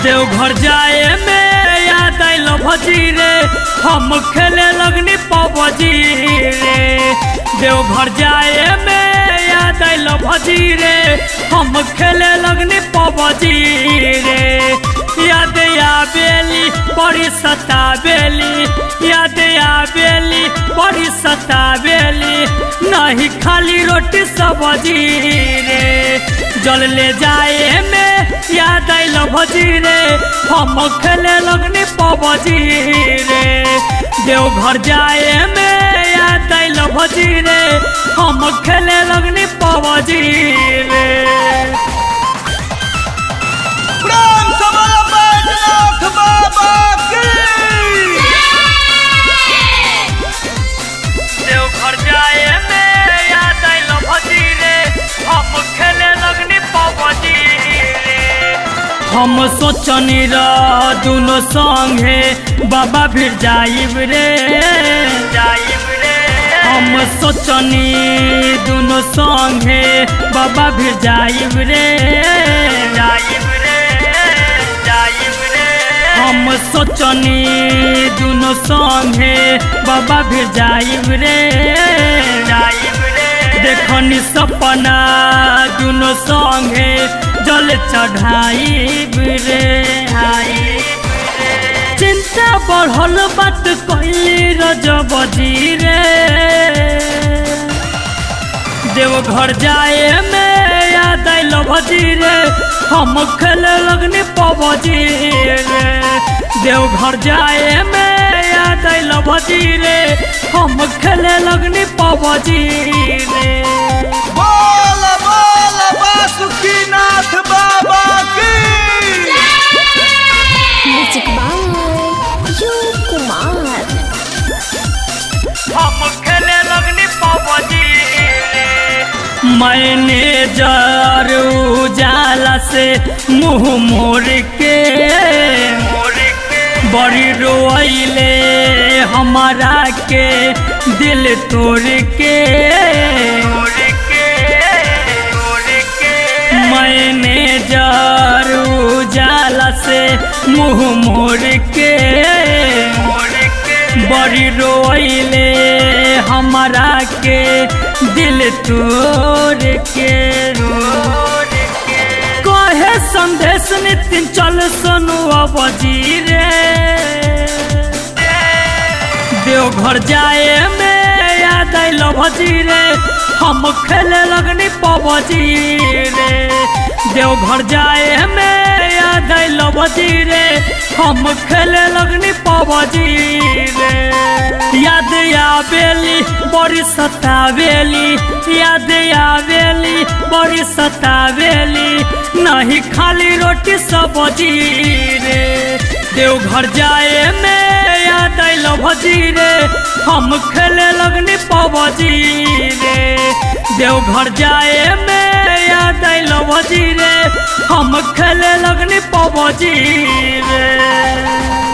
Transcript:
देवघर जाए में याद आइल भजी रे हम खेले लगनी पबजी रे देवघर जाए में याद आइल भजी रे हम खेले लगनी पबजी रे याद आबेली बड़ी सताबेली याद आबेली बड़ी सताबेली नहीं खाली रोटी सब्जी रे जल ले जाए में याद आइल भजी रे हम खेले लगनी पबजी रे देवघर जाए में याद आइल भजी रे हम खेले लगनी पबजी रे प्रेम से बोलो बैजनाथ बाबा की देवघर जाए में याद आइल भजी रे हम खेले लगनी पबजी रे हम सोचनी र दुनो संगे बाबा फिर जाइब रे जाइब रे हम सोचनी दुनो संगे बाबा फिर जाइब रे जाइब रे जाइब रे हम सोचनी दुनो संगे बाबा फिर जाइब रे जाइब रे देखनी सपना दुनो संगे जल चढ़ाइब रे आइब रे चिंता बढ़ल बात कैली रजबजी रे देवघर जाए में याद आइल भजी रे हम खेले लगनी पबजी रे देवघर जाए में याद आइल भजी रे हम खेले लगनी पबजी रे बोल बोल बासुकीनाथ बाबा की Music by You Kumar. हम खेले लगनी पबजी मैनेजर उजाला से मुंह मोड़ के बड़ी रोइले हमारा के दिल तोड़ के मैनेजर उजाला से मुंह मोड़ के बड़ी रोइले हमारा के दिल तोड़ के कहे संदेश नितिन चल सुनु अबजी रे देवघर जाए में याद आइल भजी रे हम खेले लगनी पबजी रे देवघर जाए में याद आइल भजी रे हम खेले लगनी पबजी रे याद आवेली बड़ी सतावेली याद आवेली बड़ी सतावेली नहीं खाली रोटी सब्जी रे देवघर जाए में याद आइल भजी रे हम खेले लगनी पबजी रे देवघर जाए में याद आइल भजी रे हम खेले लगनी पबजी रे